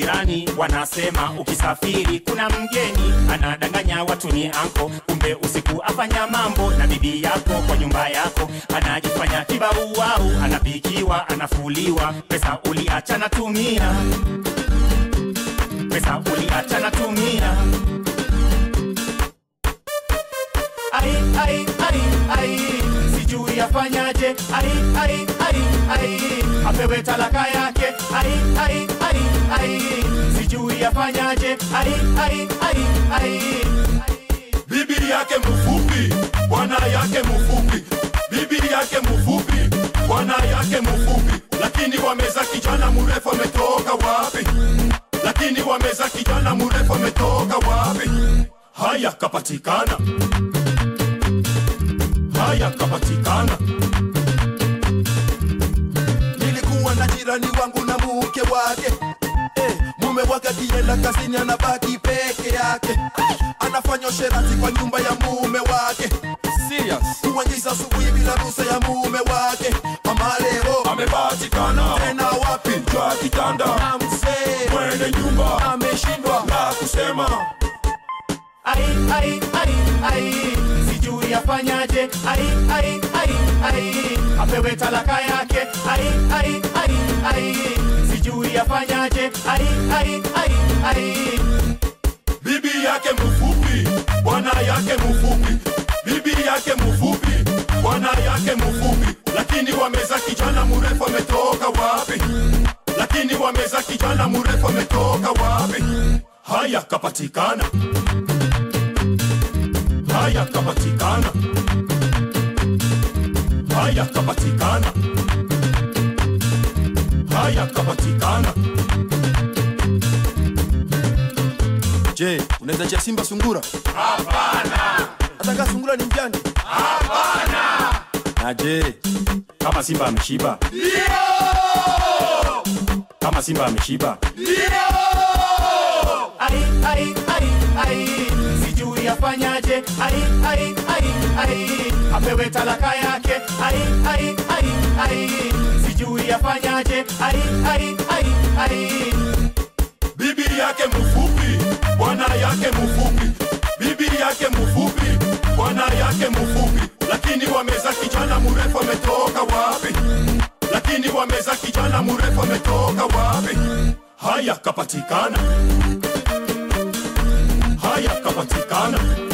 majirani wanasema ukisafiri kuna mgeni anadanganya watu ni anko kumbe usiku afanya mambo na bibi yako kwa nyumba yako anajifanya kibauau anapikiwa anafuliwa pesa uliacha natumia pesa uliacha natumia ai ai ai ai sijui afanyaje ai ai ai ai apewe talaka yake ai ai ai ai sijui afanyaje ai ai ai ai bibi yake mfupi bwana yake mfupi bibi yake mfupi bwana yake mfupi lakini wameza kijana mrefu ametoka wapi lakini wameza kijana mrefu ametoka wapi haya kapatikana haya kapatikana nilikuwa na jirani wangu na mke wake eh, mume wake akienda kazini anabaki peke yake anafanya usherati kwa nyumba ya mume wake kuingiza asubuhi bila ruhusa ya mume wake mama leo amepatikana tena wapi jwa kitanda na mzee mwenye nyumba ameshindwa la kusema ai ai ai ai sijui afanyaje ai ai ai ai apewe talaka yake ai ai ai ai sijui afanyaje ai ai ai ai bibi yake mfupi bwana yake mfupi bibi yake mfupi bwana yake mfupi lakini wameza kijana mrefu ametoka wapi lakini wameza kijana mrefu ametoka wapi haya kapatikana haya kapatikana haya kapatikana haya kapatikana je unaweza chia simba sungura hapana ataka sungura ni mjani hapana na je kama simba ameshiba kama simba ameshiba ai ai ai ai sijui afanyaje ai ai ai ai apewe talaka yake ai ai ai ai sijui afanyaje ai ai ai ai bibi yake mfupi bwana yake mfupi bibi yake mfupi bwana yake mfupi lakini wameza kijana mrefu ametoka wapi lakini wameza kijana mrefu ametoka wapi haya kapatikana haya kapatikana